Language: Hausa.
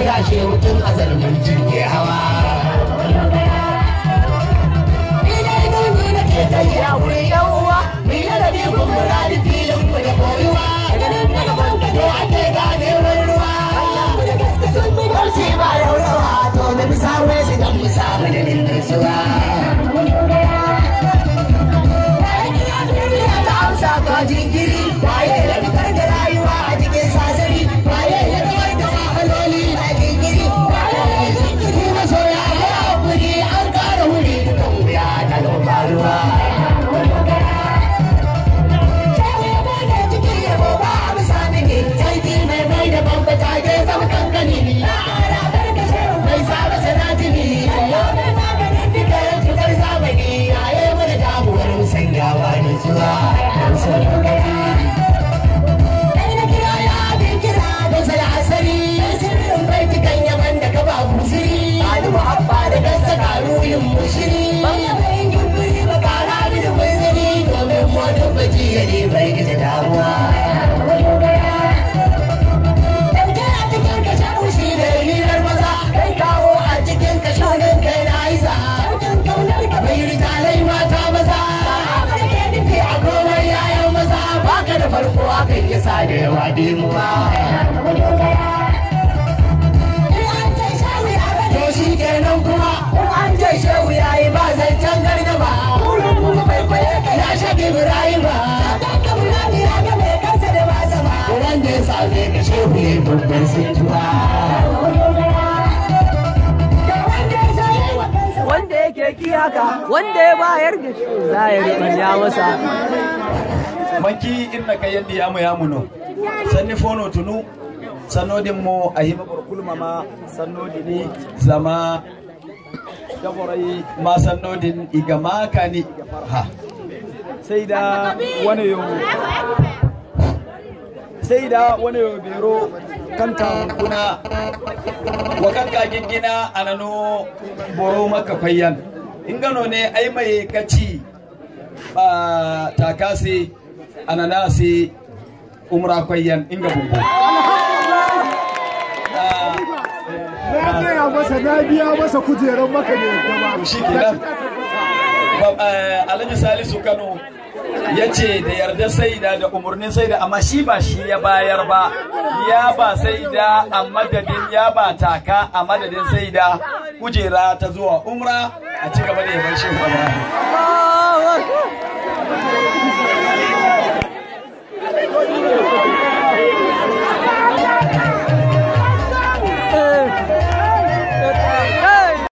ya shehu tun azal mun jirge hawa Ina nuni na ke tafiya wurin yan uwa Mai ladabi kun muradi filin mu da koyuwa Daga nan daga banka ne ake gane ruwa Mu da gaske sun bi garsi ba yaurawa To da bisa wai su dan bisa madadin nutsuwa ka jinkiri waye ya fitar da rayuwa a cikin sasari waye ya kawar da wahaloli a jinkiri waye ya jinkiri masoya ya hakuri an kara wuri dukan wuya ta gaba faruwa Sarki mai mai da bambata ke zama kankani mai saba sanatini yau mai maganin duka cutar zamani yaye mana damuwar musanyawa da zuwa bai gida damuwa Dauke a cikin ka shafu shi da hirar maza kai kawo a cikin ka shagun kai na isa Daukin kaunar ka bai rijalai mata maza a komai yayan maza baka da farko akan yi sa da yawa dimuwa to shi kenan kuma in an ce shehu ya yi ba zancen gargaba wurin kuma bai kwaye ka ya shafi ibrahima Kuran da ya same ka shehu ya yi babban sintuwa wanda yake ki haka wanda ya bayar da shi za ya rubanya masa manki inna ka yandi yamu yamuno sanni fono tunu sanodin mo a hima kulma ma sanodini zama gaborai ma sanodin iga makani ha sai da wani yo sai da wani yo bero kanta kuna wa kanka gingina anano boro maka fayyan in gano ne ai mai kaci ba takasi ananasi umra kwayyan inga bumbu Na gaya masa na biya masa kujerar maka ne gaba. shi kenan Ba- eh, alhaji salisu kano ya ce da yarda saida da umarnin saida amma shi ba shi ya bayar ba ya ba saida a madadin ya ba taka a madadin saida kujera ta zuwa umra a ci gaba da yaban shehu ibrahim